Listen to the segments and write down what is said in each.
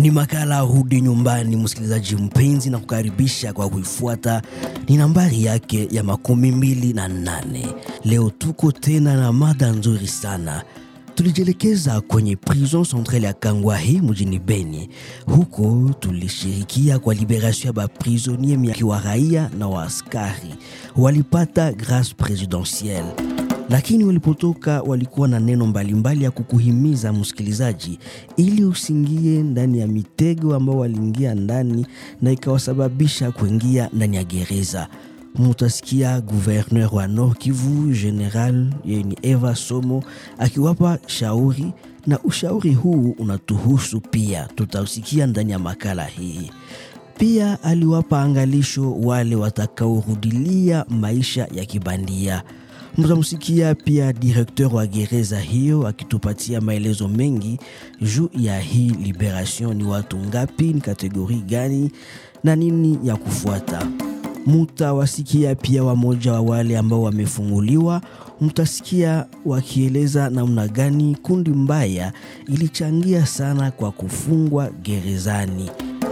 Ni makala Rudi Nyumbani, msikilizaji mpenzi, na kukaribisha kwa kuifuata. Ni nambari yake ya makumi mbili na nane. Leo tuko tena na mada nzuri sana. Tulijielekeza kwenye prison centrale ya Kangwahi mjini Beni. Huko tulishirikia kwa liberation ya baprisonier miaki wa raia na wa askari walipata grace presidentielle lakini walipotoka walikuwa na neno mbalimbali mbali ya kukuhimiza msikilizaji, ili usingie ndani ya mitego ambao waliingia ndani na ikawasababisha kuingia ndani ya gereza. Mutasikia gouverneur wa Nord Kivu General yeni Eva Somo akiwapa shauri, na ushauri huu unatuhusu pia, tutausikia ndani ya makala hii. Pia aliwapa angalisho wale watakaorudilia maisha ya kibandia. Mtamsikia pia direkteur wa gereza hiyo akitupatia maelezo mengi juu ya hii liberation, ni watu ngapi, ni kategori gani na nini ya kufuata. Mutawasikia pia wamoja wa wale ambao wamefunguliwa, mtasikia wakieleza namna gani kundi mbaya ilichangia sana kwa kufungwa gerezani.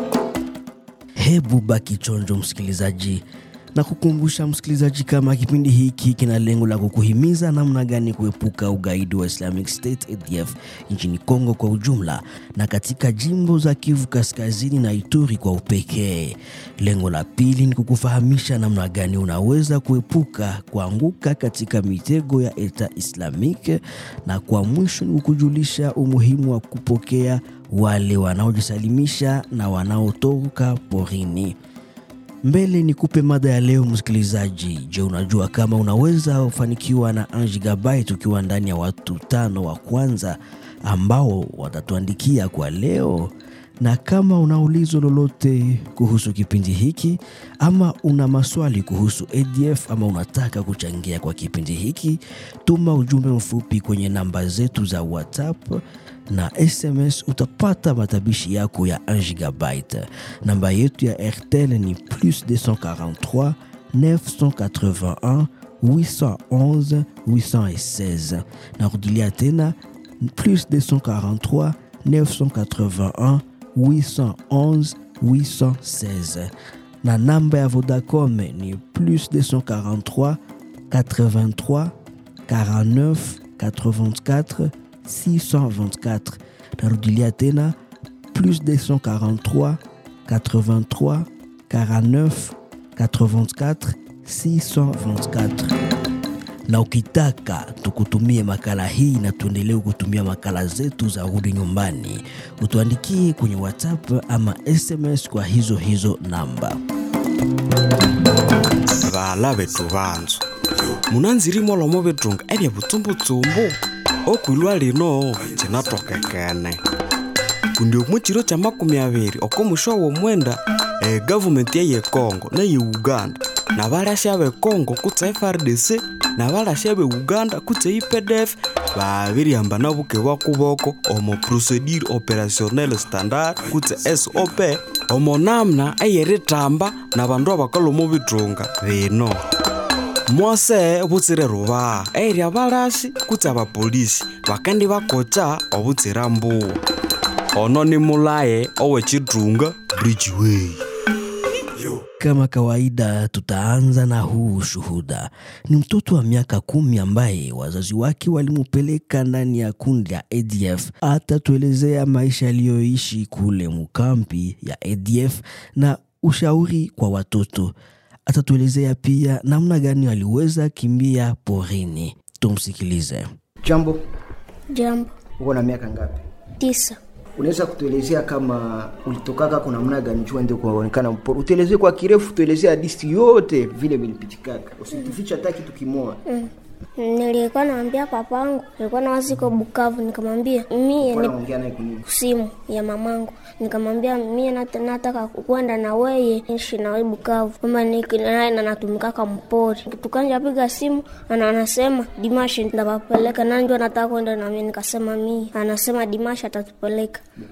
Hebu baki chonjo msikilizaji na kukumbusha msikilizaji, kama kipindi hiki kina lengo la kukuhimiza namna gani kuepuka ugaidi wa Islamic State ADF nchini Kongo kwa ujumla na katika jimbo za Kivu Kaskazini na Ituri kwa upekee. Lengo la pili ni kukufahamisha namna gani unaweza kuepuka kuanguka katika mitego ya Eta Islamic, na kwa mwisho ni kukujulisha umuhimu wa kupokea wale wanaojisalimisha na wanaotoka porini. Mbele ni kupe mada ya leo msikilizaji. Je, unajua kama unaweza kufanikiwa na 1 gigabyte ukiwa ndani ya watu tano wa kwanza ambao watatuandikia kwa leo? Na kama una ulizo lolote kuhusu kipindi hiki ama una maswali kuhusu ADF ama unataka kuchangia kwa kipindi hiki, tuma ujumbe mfupi kwenye namba zetu za WhatsApp na SMS utapata matabishi yako ya 1 gigabyte. Namba yetu ya RTL ni plus 243 981 811 816. Narudilia tena plus 243 981 811 816, na namba ya Vodacom ni plus 243 83 49 84 624. Narudilia tena plus 243 83 49 84 624. Na ukitaka tukutumie makala hii na tuendelee kutumia makala zetu za Rudi Nyumbani, utuandikie kwenye WhatsApp ama SMS kwa hizo hizo namba. bala betu banzu munanzirimo lomo betunga ebya butsumbutsumbu okwilwa lino kinatokekene kundi omukiro kya makumi abiri okomusho w'omwenda egavumenti eye Congo neye Uganda nabalasya be Congo kutse FARDC nabalasya be Uganda kutse IPDF babiryamba buke bwa kuboko omo procedure opérationnel standard kutse SOP omo namna eyeritamba nabandu abakalwa omu bitunga bino mwose butsire ruba eri abalasi kutse abapolisi bakandi bakocha obutsira mbuwa ono ni mulaye owechitunga bridgeway Kama kawaida, tutaanza na huu ushuhuda. Ni mtoto wa miaka kumi ambaye wazazi wake walimupeleka ndani ya kundi ya ADF. Atatuelezea maisha aliyoishi kule mukampi ya ADF na ushauri kwa watoto. Atatuelezea pia namna gani aliweza kimbia porini. Tumsikilize. Jambo, Jambo uko na miaka ngapi? tisa. Unaweza kutuelezea kama ulitokaka kuna namna gani jua ndio kuonekana mporo? Utuelezee kwa kirefu, tuelezee hadithi yote vile vilipitikaka, usitufiche hata kitu kimoja. Mm. Nilikuwa naambia papangu, nilikuwa na waziko Bukavu, nikamwambia mie Kwa ni naongea naye kunini? simu ya mamangu, nikamwambia mie nat- nataka kwenda na weye ishi na wewe Bukavu, kwamba niki- naye na natumikaka mpori. Tukanja piga simu, ana anasema Dimashi ndapapeleka, na ndio nataka kwenda na mimi, nikasema mie, anasema Dimashi atatupeleka Bukavu.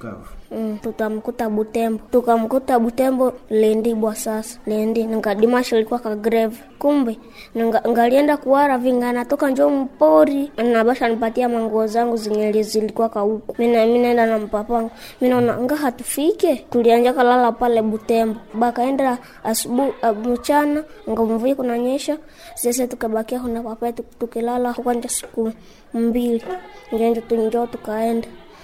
Mm, tutamkuta Butembo, tukamkuta Butembo Lendibwa. Sasa Lendi nikadimasha ilikuwa ka grave, kumbe nga- ngalienda kuwara vinga natoka njo mpori nabasha nipatia manguo zangu zenye zilikuwa kauku. Mina mi naenda na mpapangu, mi naona nga hatufike, tulianja kalala pale Butembo, bakaenda asubuhi mchana nga mvui kunanyesha, sisi tukabakia kuna papa tukilala kwanja siku mbili, njenjo tunjo tukaenda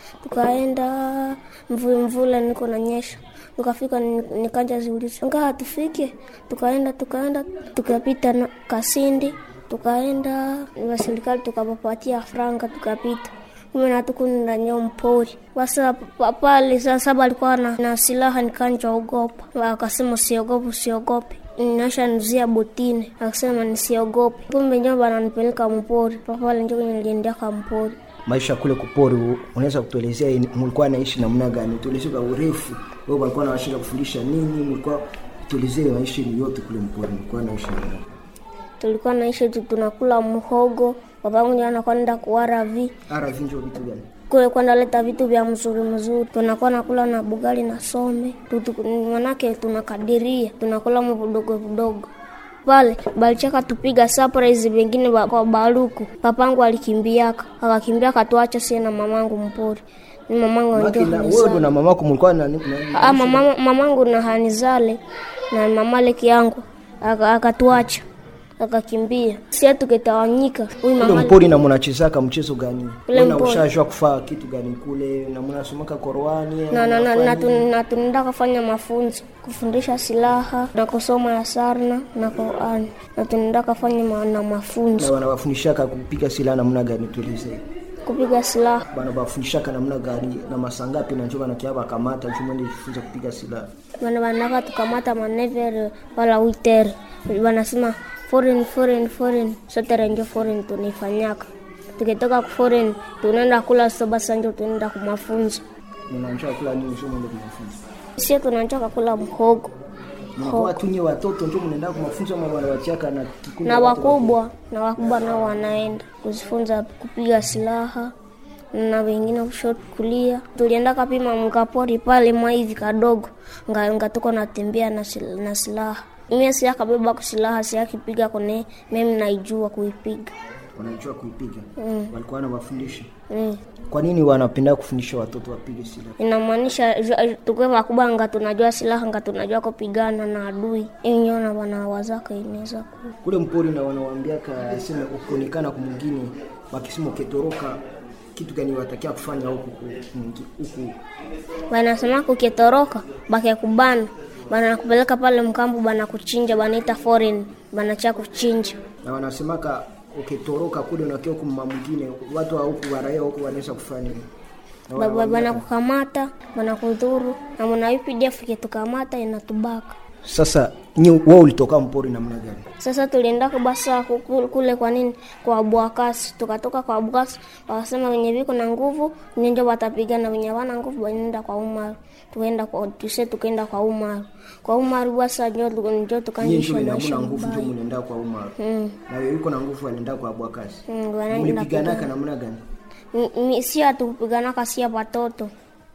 tukaenda mvula mvula niko nanyesha nikafika ni- nikanja ziuliza nga hatufike tukaenda tukaenda tukapita na kasindi tukaenda na serikali tukapapatia franga tukapita kume natukundanyo mpori basa pa- pale sasa balikuwa na, na silaha nikanja ogopa akasema usiogope usiogope nasha nuzia botini akasema nisiogope kumbe njo bananipeleka mpori papale njo kwenye niliendeka mpori maisha kule kupori u- unaweza kutuelezea ini- mulikuwa naishi namna gani tuelezee kwa urefu wewe walikuwa nawashinda kufundisha nini mulikuwa tuelezee maisha yenu yote kule mpori mulikuwa naishi namna gani tulikuwa naishi tu tunakula mhogo babangu ndio anakuwa nenda kuwara vi ara vinjo vitu gani kule kwenda leta vitu vya mzuri mzuri tunakuwa nakula na bugali na some Tutu- manake tunakadiria tunakula mvidogo vidogo pale balichaka tupiga surprise vengine ba- kwa baruku papangu alikimbiaka akakimbia akatuacha sie na mamangu mpori ni mamangu Maki ndio na hanizale. wewe ndo na mamako mulikuwa na, na, na Ah, mama, mamangu na hanizale na mamaleki yangu aka- akatuacha akakimbia sie tukitawanyika huyu kule mama mpori na mnachezaka mchezo gani Kule Wewe na mpori. ushajua kufaa kitu gani kule na mnasomaka Qur'ani na, na, na, mnafanya na, nini? tun- na tunaenda kufanya mafunzo kufundisha silaha na kusoma ya sarna na Qurani na tunaenda kufanya ma, na na mafunzo wanawafundishaka kupiga silaha namna gani tuelezee kupiga silaha banabafundishaka namna gani na masangapi na njo banakia bakamata njo mwende jifunza kupiga silaha bana banaka tukamata manevere wala witere banasema foreign foreign foreign sote njo foreign tunaifanyaka tukitoka ku foreign tunaenda kula sobasa njo tunaenda ku mafunzo mnanjua kula nini njo mwende kumafunza sie tunachoka kula mhogo mnakuwa tunye watoto njo mnaenda kumafunza ama wanawachaka na kikundi na ya watu wakubwa na wakubwa nao wanaenda kuzifunza kupiga silaha na wengine kushoto kulia. Tulienda kapima mkapori pale maivi kadogo, nga ngatoka natembea na, sil, na silaha mie siakabeba ku silaha siakipiga kone mimi naijua kuipiga wanajua kuipiga Mm. walikuwa wanawafundisha mm. kwa nini wanapenda kufundisha watoto wapige silaha inamaanisha ju- tukiwa wakubwa nga tunajua silaha nga tunajua kupigana na adui inyona wanawazaka inaweza ku kule mpori na wanawambiaka sema ukionekana kumwingine wakisema ukitoroka kitu gani watakia kufanya huku ku- kumwingi- huku wanasema kukitoroka bakekubana banakupeleka pale mkambu banakuchinja banaita foreign banacha kuchinja na wanasemaka ukitoroka kule unakia huku mma mwingine watu wa huku waraia huku wanaweza kufanya nini? Na Ba- ba- wanawambia- banakukamata banakudhuru na mwana UPDF ikitukamata inatubaka sasa nyi wewe ulitoka mpori namna gani sasa tulienda kubasa kuku- kule kwa nini kwa bwakasi tukatoka kwa bwakasi wakasema wenye viko na nguvu nyenjo watapigana wenye wana nguvu wanaenda kwa umaru tukaenda kwa tuse tukaenda kwa umaru kwa umaru basa njo njo nyie tukanisha ndio maisha hamuna nguvu ndio mbaya mnaenda kwa umar Mm. na wewe uko na nguvu anaenda kwa bwakasi Mm, wanaenda mlipiganaka namna gani M- mi- si hatukupiganaka sia watoto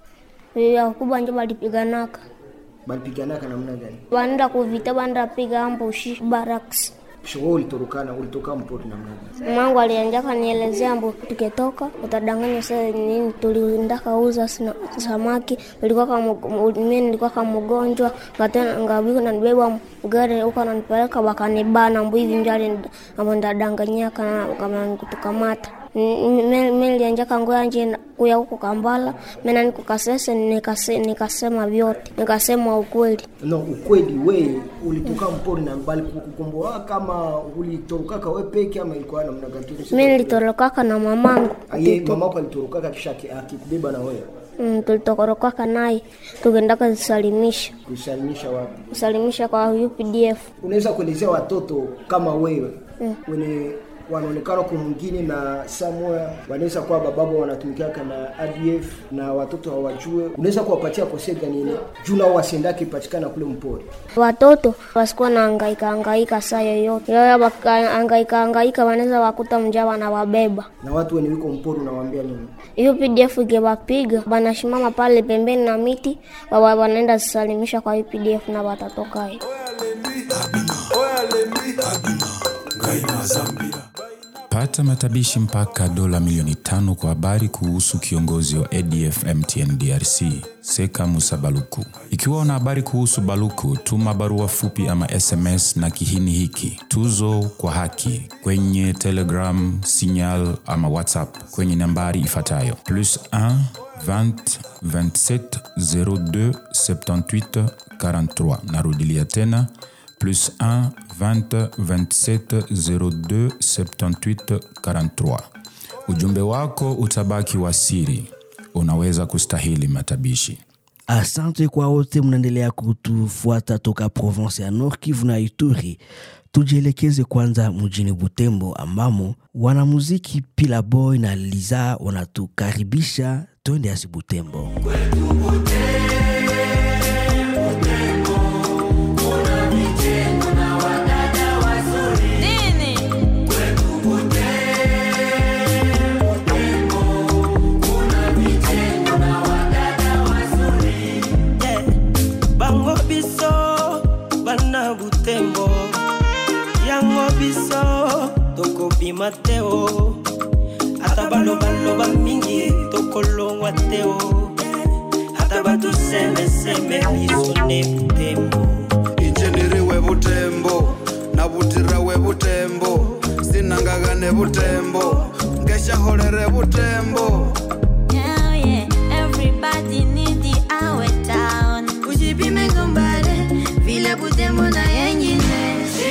ya wakubwa njo balipiganaka balipiganaka namna gani banaenda kuvita banaenda piga ambushi baraks Kisha wewe ulitorokana ulitoka mpori namna gani mangu alianjaka nielezea mbo tukitoka utadanganya sasa nini tuliendaka uza sina- samaki ulikuwa kama mimi nilikuwa kama mgonjwa ngatena ngabiko nanibeba gari huko nanipeleka bakanibana mbo hivi njali ambo ndadanganyaka kama kutukamata mimi nilianjaka ngoya nje kuya huko Kambala mimi nikukasese nikase, nikasema vyote nikasema ukweli no ukweli we ulitoka mpori na bali kukukomboa kama ulitorokaka we peke ama ilikuwa namna gani mimi nilitorokaka na mamangu aye mamako alitorokaka kisha aki- akikubeba na wewe mm, tulitokorokaka naye tukaendaka zisalimisha kusalimisha wapi kusalimisha kwa UPDF unaweza kuelezea watoto kama wewe mm. wenye wanaonekana kwa mwingine na samoya wanaweza kuwa bababo wanatumikiaka na ADF na watoto hawajue, unaweza kuwapatia kose gani ile juu nao wasiendake patikana kule mpori. Watoto wasikuwa na hangaika hangaika saa yoyote, leo wakahangaika hangaika, wanaweza wakuta mjaa wanawabeba. Na watu wenye wiko mpori unawaambia nini? Hiyo PDF ikiwapiga banashimama pale pembeni na miti, wa- wanaenda zisalimisha kwa hiyo PDF na watatoka hiyo. Pata matabishi mpaka dola milioni tano kwa habari kuhusu kiongozi wa ADF MTN DRC Seka Musa Baluku. Ikiwa una habari kuhusu Baluku, tuma barua fupi ama SMS na kihini hiki tuzo kwa haki kwenye Telegram, Signal ama WhatsApp kwenye nambari ifuatayo plus 1 20 27 02 78 43. Narudilia tena plus 1 20 27 02 78 43. Ujumbe wako utabaki wa siri, unaweza kustahili matabishi. Asante kwa wote mnaendelea kutufuata toka Provence ya Nord Kivu na Ituri. Tujielekeze kwanza mjini Butembo ambamo wanamuziki Pila Boy na Liza wanatukaribisha twende asi Butembo. Yeah. bango biso bana butembo yango biso tokobima te o ata balobaloba mingi tokolongwa te o ata batusemeseme biso ne butembo injiniri webutembo nabutira webutembo sinangagane butembo ngeshaholere butembo Yeah, yeah. Everybody need the our town. Ujipime kumbare, vile Butembo na yengine.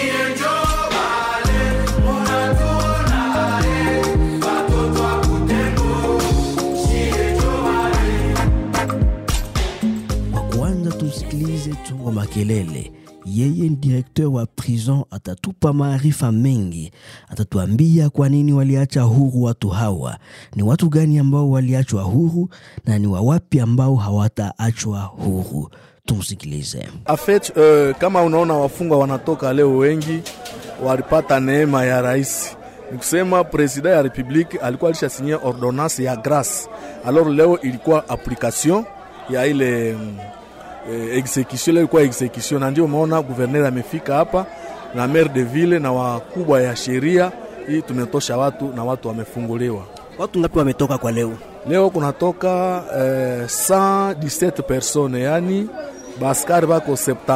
Kwa kwanza tumsikilize Tungo Makelele. Yeye ni direkteur wa prison, atatupa maarifa mengi, atatuambia kwa nini waliacha huru watu hawa, ni watu gani ambao waliachwa huru na ni wawapi ambao hawataachwa huru. Tumsikilize. Afet, uh, kama unaona wafungwa wanatoka leo wengi walipata neema ya rais, ni kusema presida ya republiki alikuwa alishasinyia ordonance ya grace, alors leo ilikuwa application ya ile mm, eh, execution, leo ilikuwa execution, na ndio umeona guverner amefika hapa na maire de ville na wakubwa ya sheria hii, tumetosha watu na watu wamefunguliwa. Watu ngapi wametoka kwa leo? Leo kunatoka eh, 117 persone, yani baskari bako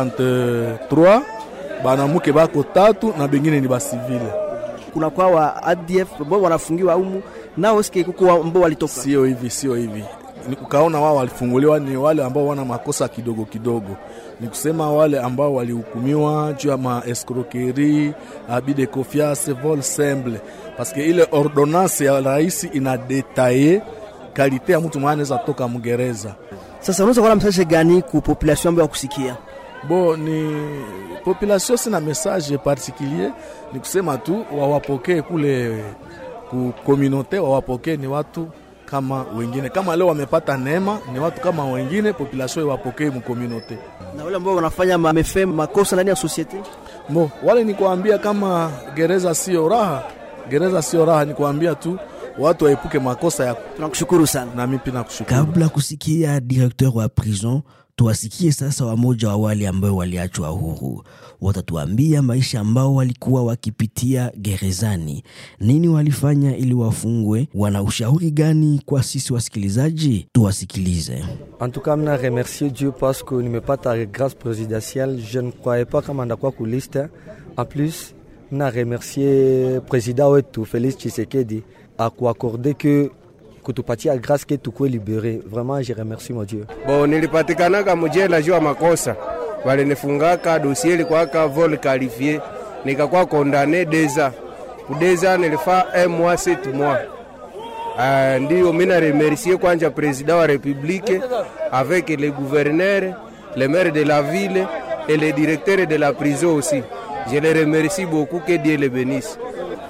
73 banamuke bako tatu na bengine ni basivile. kuna kwa wa ADF ambao wanafungiwa humu nao sike kuko ambao walitoka Sio hivi, sio hivi. Ni ukaona wao walifunguliwa ni wale ambao wana makosa kidogo kidogo, ni kusema wale ambao walihukumiwa juu ya ma escroquerie, abus de confiance, vol simple, parce que ile ordonnance ya rais ina detaye kalite ya mtu mwana anaweza toka mgereza sasa unaweza kuona message gani ku population ambayo kusikia Bo ni population sina message particulier, ni kusema tu wawapokee kule ku communauté, wawapokee ni watu kama wengine. Kama leo wamepata neema, ni watu kama wengine, population iwapokee mu communauté. na wale ambao wanafanya mamefe makosa ndani ya societe Bo wale ni kuambia kama gereza sio raha, gereza sio raha, ni kuambia tu watu waepuke makosa ya tunakushukuru sana na mimi pia nakushukuru. Kabla kusikia direkteur wa prison, tuwasikie sasa wamoja wa wale ambao waliachwa huru. Watatuambia maisha ambao walikuwa wakipitia gerezani, nini walifanya ili wafungwe, wana ushauri gani kwa sisi wasikilizaji? Tuwasikilize. En tout cas, mna remercier Dieu parce que nimepata grâce présidentielle. Je ne croyais pas kama ndakuwa ku liste. En plus, mna remercier président wetu Félix Tshisekedi akuakorde que kutupatia grâce que tukue libéré. Vraiment, je remercie mon Dieu. Bo nilipatikanaka mujela juu ya makosa, walinifungaka dosie likwaka vol qualifié, nikakuwa kondane deza kudeza, nilifaa un mois sept mois. Uh, ndiyo mina remercier kwanja président wa république avec le gouverneur, le maire de la ville et le directeur de la prison aussi. Je les remercie beaucoup, que Dieu les bénisse.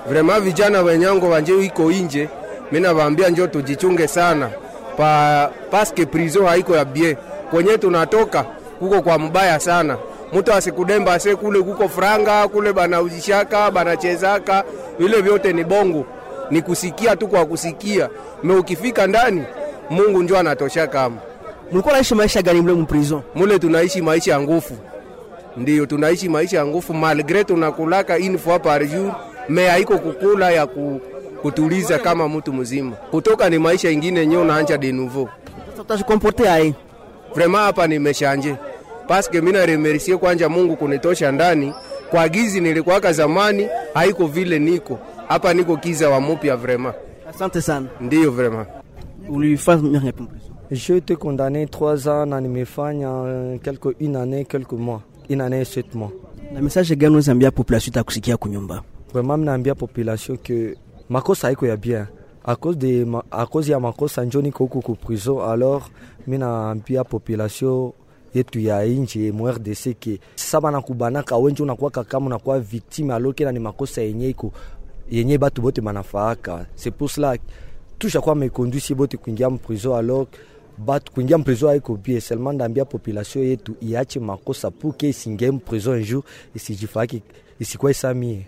vrema vijana wenyango wanje iko inje mina vaambia njo tujichunge sana pa paske prizo haiko ya bie kwenye tunatoka kuko kwa mbaya sana mtu asikudemba ase kule kuko franga kule banauzishaka banachezaka vile vyote ni bongo ni kusikia tu kwa kusikia me ukifika ndani mungu njo anatosha kama mlikuwa naishi maisha gani mle mprison mule tunaishi maisha ya nguvu ndiyo tunaishi maisha ya nguvu malgre tunakulaka une fois par jour me haiko kukula ya ku, kutuliza kama mtu mzima kutoka ni maisha ingine nyo unaanja de nouveau sasa utajikomporte aye vraiment hapa nimeshanje paske mina remercie kwanja mungu kunitosha ndani kwa gizi nilikuwaka zamani haiko vile niko hapa niko kiza wa mupya vraiment asante sana ndiyo vraiment ulifanya miaka ngapi mprison J'ai été condamné trois ans na nimefanya euh, quelque une année, quelques mois. Une année et sept mois. na message gani unaweza ambia population itakusikia kunyumba Vraiment mnaambia population que makosa haiko ya bien. À cause de ma, à cause ya makosa njo niko huku ku prison alors mi naambia population yetu ya inji mu RDC ke sasa banakubanaka wenje unakuwaka kama unakuwa victime alors kena ni makosa yenye iko yenye batu bote banafaaka c'est pour cela tushakuwa mekonduisi bote kuingia mprison alors batu kuingia mprison haiko bie seulement ndaambia population yetu iache makosa pour que isingie mprison un jour isijifaki isikuwa isamie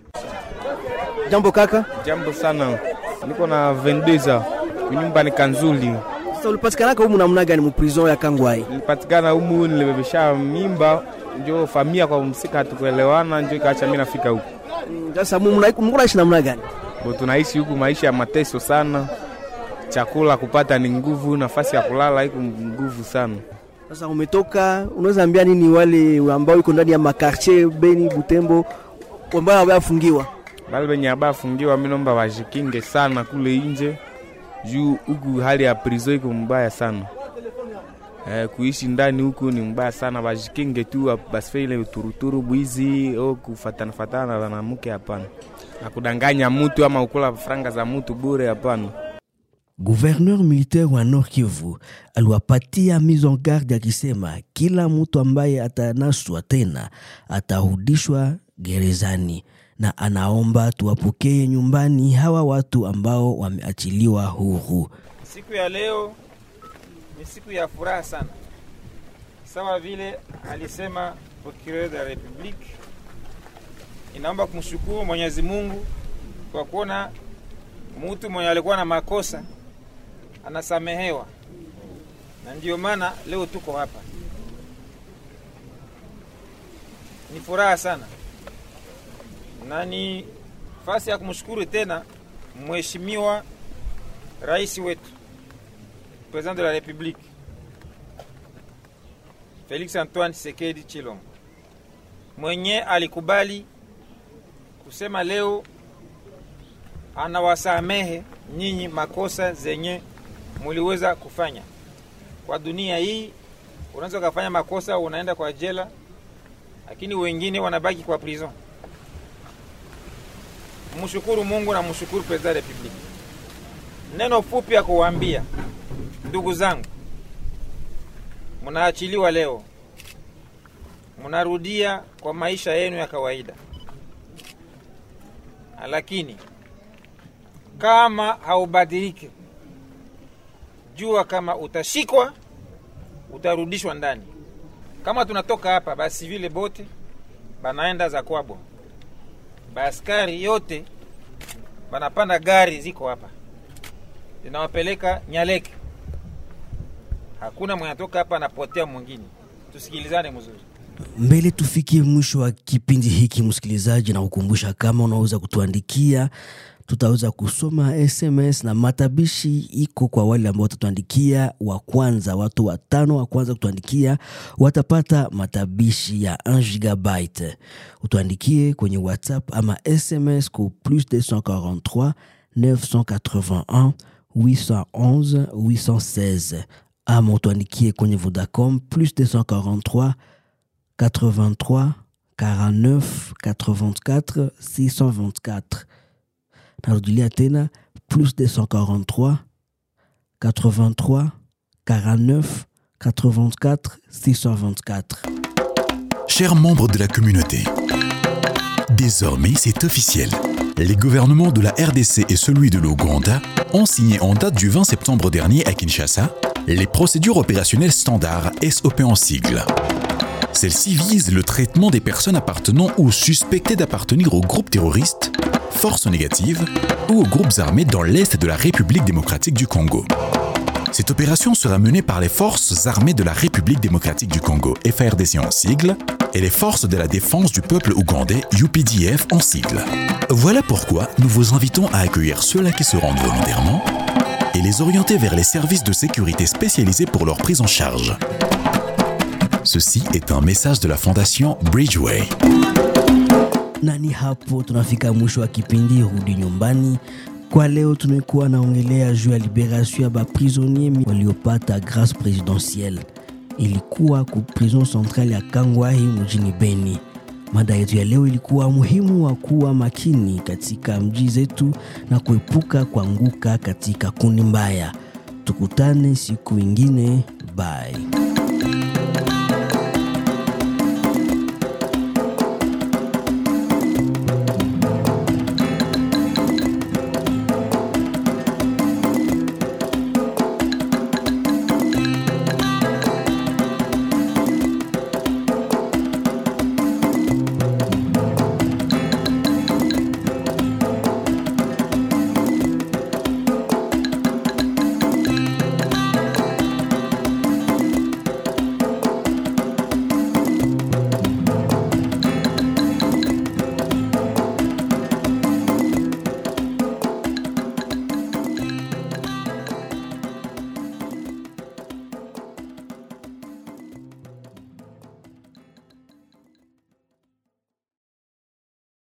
jambo kaka Jambo sana, niko na 22 ans kunyumba ni Kanzuli. sasa ulipatikanaka humu namna gani mprison ya kangwai Nilipatikana humu, nilibebesha mimba, njo famia kwa msika hatukuelewana, njo ikaacha mimi nafika huku. Mm, sasa mu- mna- mko naishi namna gani Bo tunaishi huku maisha ya mateso sana, chakula kupata ni nguvu, nafasi ya kulala iko nguvu sana. sasa umetoka unaweza ambia nini wale ambao iko ndani ya makartier beni butembo ambao wamefungiwa Bale benye abafungiwa, mimi naomba wajikinge sana kule nje, juu huku hali ya prison iko mbaya sana. Eh, kuishi ndani huku ni mbaya sana, wajikinge tu, basife ile turuturu bwizi au kufatana fatana na wanamke, hapana, na kudanganya mtu ama ukula franga za mtu bure, hapana. Gouverneur militaire wa Nord Kivu aliwapatia mise en garde akisema kila mtu ambaye atanaswa tena atarudishwa gerezani, na anaomba tuwapokee nyumbani hawa watu ambao wameachiliwa huru. Siku ya leo ni siku ya furaha sana, sawa vile alisema procureur de la republique. Inaomba kumshukuru Mwenyezi Mungu kwa kuona mtu mwenye alikuwa na makosa anasamehewa, na ndio maana leo tuko hapa. Ni furaha sana na ni fasi ya kumshukuru tena mheshimiwa rais wetu president de la republique Felix Antoine Tshisekedi Chilombo mwenye alikubali kusema leo anawasamehe nyinyi makosa zenye muliweza kufanya kwa dunia hii. Unaweza ukafanya makosa unaenda kwa jela, lakini wengine wanabaki kwa prison. Mshukuru Mungu na mshukuru president de la republique. Neno fupi ya kuwaambia ndugu zangu, mnaachiliwa leo, mnarudia kwa maisha yenu ya kawaida, lakini kama haubadilike, jua kama utashikwa, utarudishwa ndani. Kama tunatoka hapa, basi vile bote banaenda za kwabo, baaskari yote banapanda gari ziko hapa zinawapeleka Nyaleke. Hakuna mwenye atoka hapa anapotea mwingine. Tusikilizane mzuri. Mbele tufikie mwisho wa kipindi hiki, msikilizaji, na kukumbusha kama unaweza kutuandikia, tutaweza kusoma SMS na matabishi iko kwa wale ambao watatuandikia wa kwanza. Watu watano wa kwanza kutuandikia watapata matabishi ya 1 gigabyte. Utuandikie kwenye WhatsApp ama SMS ku plus 243 981 811 816 ama utuandikie kwenye Vodacom plus 243 83 49 84 624 narudilia tena plus 243 83 49 84 624 Chers membres de la communauté, désormais c'est officiel. Les gouvernements de la RDC et celui de l'Ouganda ont signé en date du 20 septembre dernier à Kinshasa les procédures opérationnelles standards SOP en sigle. Celles-ci visent le traitement des personnes appartenant ou suspectées d'appartenir aux groupes terroristes, forces négatives ou aux groupes armés dans l'Est de la République démocratique du Congo. Cette opération sera menée par les forces armées de la République démocratique du Congo, FARDC en sigle, et les forces de la défense du peuple ougandais, UPDF en sigle. Voilà pourquoi nous vous invitons à accueillir ceux-là qui se rendent volontairement et les orienter vers les services de sécurité spécialisés pour leur prise en charge. Ceci est un message de la fondation Bridgeway. na ni hapo tunafika mwisho wa kipindi rudi nyumbani kwa leo tumekuwa naongelea juu ya liberation ya baprisonnier waliopata grâce présidentielle ilikuwa ku prison centrale ya kangwahi mjini beni mada yetu ya leo ilikuwa muhimu wa kuwa makini katika mji zetu na kuepuka kuanguka katika kundi mbaya tukutane siku ingine bye